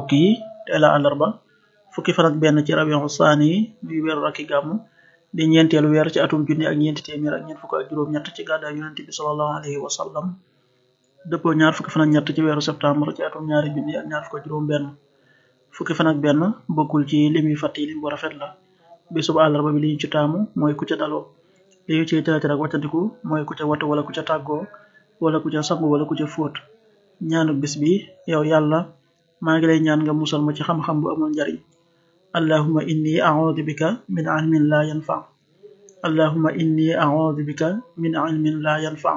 mbokk yi tey la àllarba fukki fan ak benn ci rabiu saani muy weeru rakki gàmmu di ñeenteelu weer ci atum junni ak ñeenti téeméer ak ñeent fukk ak juróom-ñett ci gàddaay yonente bi sallallahu alayhi wa sallam dëppoo ñaar fukki fan ak ñett ci weeru septembre ci atum ñaari junni ak ñaar fukk ak juróom benn fukki fan ak benn bokkul ci lim yu fàtte lim bu rafet la bisub àllarba bi li ñu ci taamu mooy ku ca daloo li ñu ciy teetir ak waccandiku mooy ku ca watu wala ku ca tàggoo wala ku ca sangu wala ku ca fóot ñaanu bis bi yow yàlla maa ngi lay ñaan nga musal ma ci xam-xam bu amul njariñ allahuma inni a'udhu bika min ilmin la yanfa allahuma inni a'udhu bika min ilmin la yanfa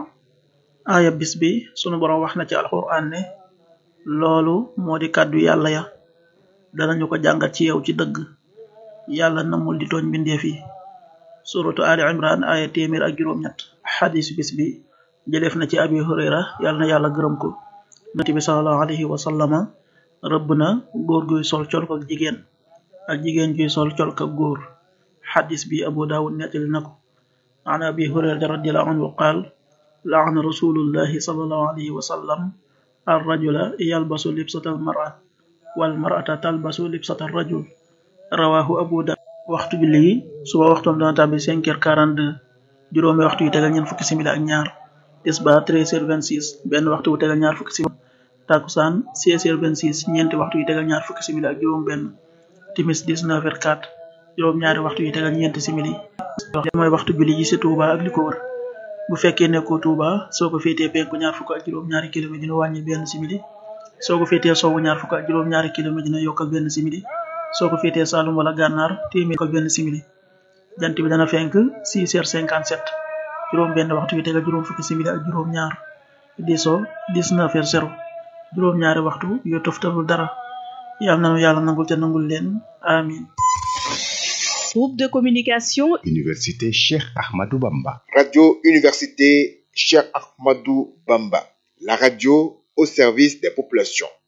aaya bis bi sunu borom wax na ci alquran ne loolu moo di kàddu yàlla ya danañu ko jàngat ci yow ci dëgg yàlla namul di tooñ mbindeef yi suratu ali imran aaya téeméer ak juróom-ñett xadis bis bi jëleef na ci abi hurayra yàlla na yàlla gërëm ko nati bi salallahu alayhi wa sallama rëbb na góor guy sol colk ak jigéen ak jigéen guy sol colk ak góor xadis bi abu daawud nettali na ko an abi hurayrata radiallahu anhu qaal laana rasulullahi salallahu alayhi wa sallam ar rajula yalbasu libsata al mara wal marata talbasu libsata ar rajul rawahu abu da waxtu bi lii suba waxtoom dana tàbbi cinq heures quarante deux juróomi waxtu yu tegal ñeent fukki simili ak ñaar tisba treize heures vingt six benn waxtu bu tegal ñaar fukki simili takusaan seize heures vingt six ñeenti waxtu yu tegal ñaar fukki simili ak juróom benn timis dix neuf heures quatre juróom ñaari waxtu yu tegal ñeenti simili mooy waxtu julli ji ci Touba ak li ko wër bu fekkee nekkoo Touba soo ko féetee penku ñaar fukk ak juróom ñaari kilomètre dina wàññi benn simili soo ko féetee sowwu ñaar fukk ak juróom ñaari kilomètre dina yokkal benn simili soo ko féetee Saalum wala gànnaar téeméer yokkal benn simili jant bi dana fenk six heures cinquante sept juróom benn waxtu yu tegal juróom fukki simili ak juróom ñaar di so dix neuf heures zéro juróom ñaari waxtu yu toftalul dara yàlla nanu yàlla nangul te nangul leen amin Groupe de communication Université Cheikh Ahmadou Bamba. Radio Université Cheikh Ahmadou Bamba. La radio au service des populations.